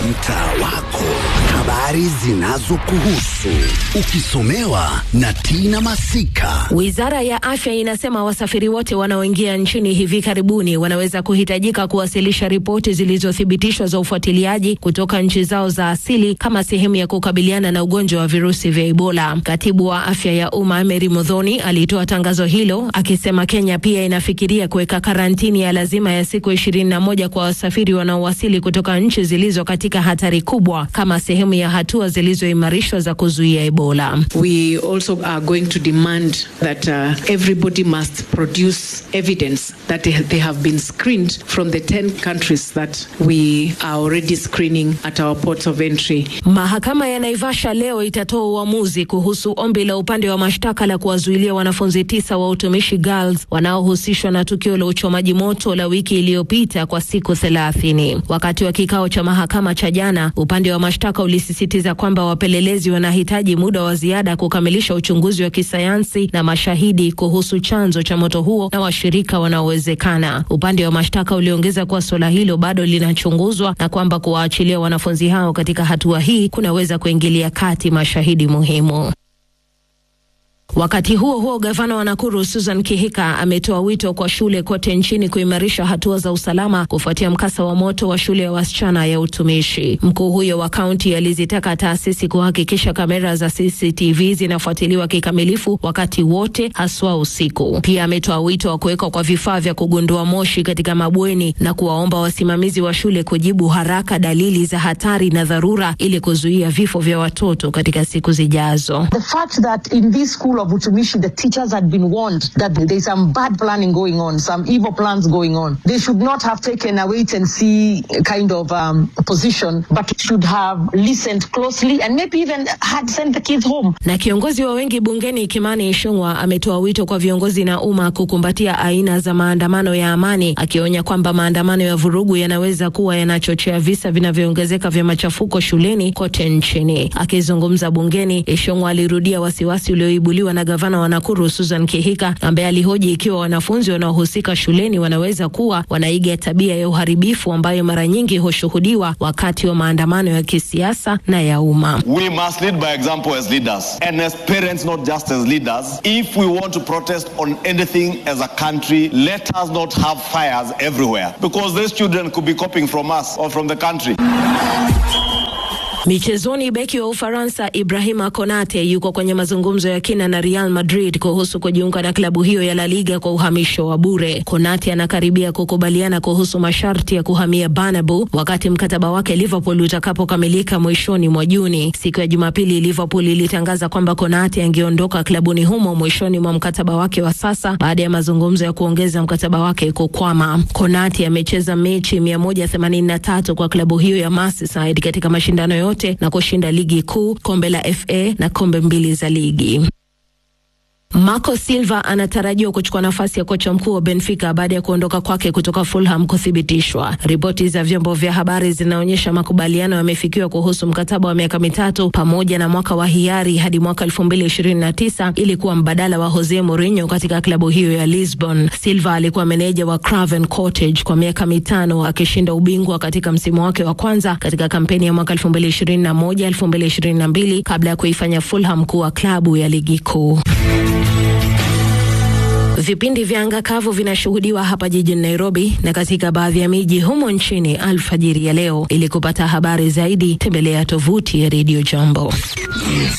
mtaa wako, habari zinazokuhusu ukisomewa na Tina Masika. Wizara ya afya inasema wasafiri wote wanaoingia nchini hivi karibuni wanaweza kuhitajika kuwasilisha ripoti zilizothibitishwa za ufuatiliaji kutoka nchi zao za asili kama sehemu ya kukabiliana na ugonjwa wa virusi vya Ebola. Katibu wa afya ya umma Mary Modhoni alitoa tangazo hilo akisema Kenya pia inafikiria kuweka karantini ya lazima ya siku ishirini na moja kwa wasafiri wanaowasili kutoka nchi zilizo katika hatari kubwa kama sehemu ya hatua zilizoimarishwa za kuzuia Ebola. We also are going to demand that uh, everybody must produce evidence that they, they have been screened from the 10 countries that we are already screening at our ports of entry. Mahakama ya Naivasha leo itatoa uamuzi kuhusu ombi la upande wa mashtaka la kuwazuilia wanafunzi tisa wa utumishi girls wanaohusishwa na tukio la uchomaji moto la wiki iliyopita kwa siku thelathini. Wakati wa kikao cha mahakama cha jana, upande wa mashtaka ulisisitiza kwamba wapelelezi wanahitaji muda wa ziada kukamilisha uchunguzi wa kisayansi na mashahidi kuhusu chanzo cha moto huo na washirika wanaowezekana. Upande wa mashtaka uliongeza kuwa suala hilo bado linachunguzwa na kwamba kuwaachilia wanafunzi hao katika hatua hii kunaweza kuingilia kati mashahidi muhimu. Wakati huo huo, gavana wa Nakuru Susan Kihika ametoa wito kwa shule kote nchini kuimarisha hatua za usalama kufuatia mkasa wa moto wa shule ya wasichana ya utumishi. Mkuu huyo wa kaunti alizitaka taasisi kuhakikisha kamera za CCTV zinafuatiliwa kikamilifu wakati wote, haswa usiku. Pia ametoa wito wa kuwekwa kwa vifaa vya kugundua moshi katika mabweni na kuwaomba wasimamizi wa shule kujibu haraka dalili za hatari na dharura ili kuzuia vifo vya watoto katika siku zijazo. The fact that in this school of Utumishi, the teachers had been warned that there is some bad planning going on, some evil plans going on. They should not have taken a wait and see kind of um, position, but should have listened closely and maybe even had sent the kids home. Na kiongozi wa wengi bungeni Kimani Ichung'wah ametoa wito kwa viongozi na umma kukumbatia aina za maandamano ya amani, akionya kwamba maandamano ya vurugu yanaweza kuwa yanachochea visa vinavyoongezeka vya machafuko shuleni kote nchini. Akizungumza bungeni, Ichung'wah alirudia wasiwasi ulioibuliwa na gavana wa Nakuru Susan Kihika ambaye alihoji ikiwa wanafunzi wanaohusika shuleni wanaweza kuwa wanaiga tabia ya uharibifu ambayo mara nyingi hushuhudiwa wakati wa maandamano ya kisiasa na ya umma. We must lead by example as leaders and as parents, not just as leaders. If we want to protest on anything as a country, let us not have fires everywhere because these children could be copying from us or from the country. Michezoni, beki wa Ufaransa Ibrahima Konate yuko kwenye mazungumzo ya kina na Real Madrid kuhusu kujiunga na klabu hiyo ya La Liga kwa uhamisho wa bure. Konate anakaribia kukubaliana kuhusu masharti ya kuhamia Bernabeu wakati mkataba wake Liverpool utakapokamilika mwishoni mwa Juni. Siku ya Jumapili, Liverpool ilitangaza kwamba Konate angeondoka klabuni humo mwishoni mwa mkataba wake wa sasa baada ya mazungumzo ya kuongeza mkataba wake kukwama. Konate amecheza mechi 183 kwa klabu hiyo ya Merseyside katika mashindano yote na kushinda ligi kuu, kombe la FA na kombe mbili za ligi. Marco Silva anatarajiwa kuchukua nafasi ya kocha mkuu wa Benfica baada ya kuondoka kwake kutoka Fulham kuthibitishwa. Ripoti za vyombo vya habari zinaonyesha makubaliano yamefikiwa kuhusu mkataba wa miaka mitatu pamoja na mwaka wa hiari hadi mwaka 2029 ili kuwa mbadala wa Jose Mourinho katika klabu hiyo ya Lisbon. Silva alikuwa meneja wa Craven Cottage kwa miaka mitano akishinda ubingwa katika msimu wake wa kwanza katika kampeni ya mwaka 2021 2022 kabla ya kuifanya Fulham kuwa klabu ya ligi kuu. Vipindi vya anga kavu vinashuhudiwa hapa jijini Nairobi na katika baadhi ya miji humo nchini alfajiri ya leo. Ili kupata habari zaidi, tembelea tovuti ya Radio Jambo.